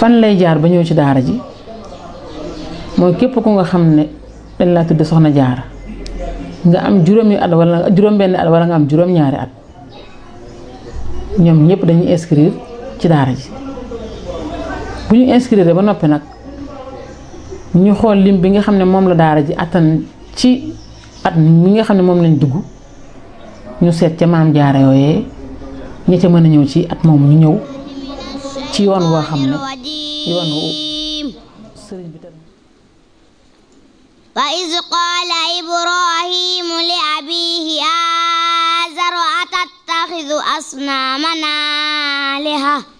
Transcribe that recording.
fan lay jaar ba ñëw ci daara ji mooy képp ku nga xam ne dañ laa tudd soxna jaara nga am juróomi at wala juróom-benn at wala nga am juróom-ñaari at ñoom ñëpp dañuy inscrire ci daara ji bu ñu inscrire ba noppi nag ñu xool lim bi nga xam ne moom la daara ji attan ci at mi nga xam ne moom lañ dugg ñu seet ca maam jaara yooyee ñi ca mën a ñëw ci at moom ñu ñëw ci yoon woo xam ne yoon wu sëriñ bi tamit وإذ قال إبراهيم لأبيه آزر أتتخذ أصنامنا آلهة